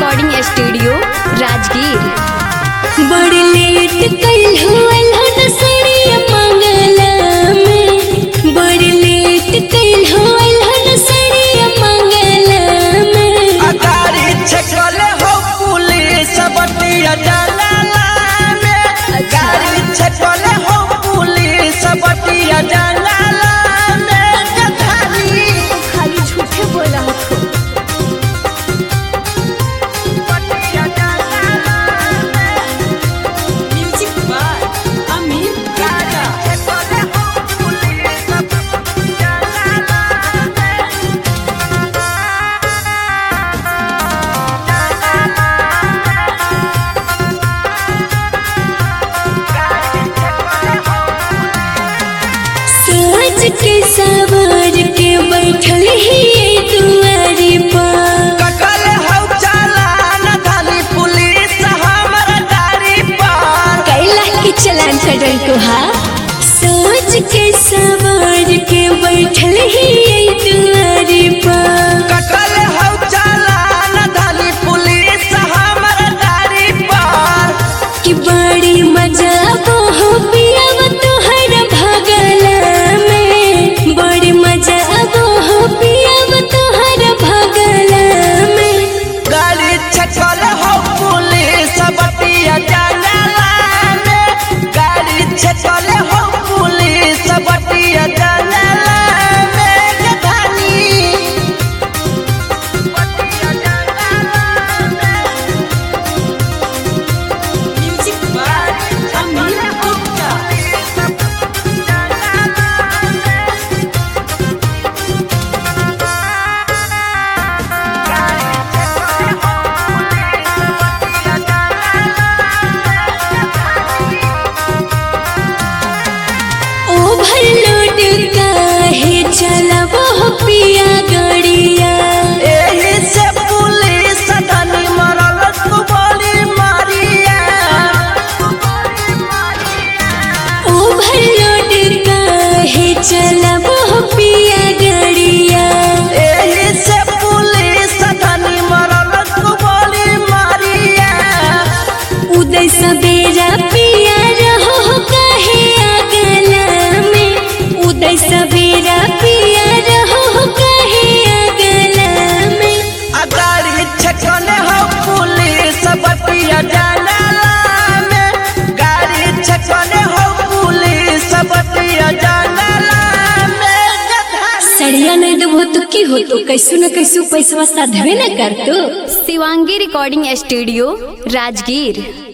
recording studio Rajgir बड़ी late कइल हुअल हन सड़िया मंगला में बड़ी लेट कइल हुअल हन सड़िया मंगला में अगारी छकले हो पुलिस बटिया जलाला में गाड़ी छकले हो पुलिस बटिया जलाला में जधारी खाली झूठे बोला हो बटिया जलाला में म्यूजिक बाय अमित गाड़ी छकले हो पुलिस बटिया जलाला में सोच के सवार के बैठल ही दुआरी पर कटल हौ चालान धानी पुलिस हमर गाड़ी पर कैला के चलान कटल तुहा सोच के सवार के बैठल ही दुआरी पर कटल हौ चालान धानी पुलिस हमर गाड़ी पर कि बड़ी मजा हो पियाव तोहर भगला में बड़ी मजा हो पियाव तोहर भगला में गाड़ी छकल हौ पुलिस बटिया जंगला में गाड़ी छकल हौ पुलिस बटिया जंगला में गधानी बटिया जंगला में music by Amit Gupta overload काहे चलावो हो पिया गड़िया एही से पुलिस धनी मरल तू बड़ी मारिया ओवरलोड काहे चलावो हो पिया गड़िया एही से पुलिस धनी मरल तू बड़ी मारिया उदय सवेरा पिया रहो हो काहे अगला में उदय सवेरा पिया रहो हो काहे अगला में अगाड़ी छकने हो पुलिस बटिया जंगला में गाड़ी छकने हो पुलिस बटिया जंगला में गधा सड़िया नहीं देबो तो की हो तो कैसो न कैसो पैसा साधवे न कर तो शिवांगी रिकॉर्डिंग स्टूडियो राजगीर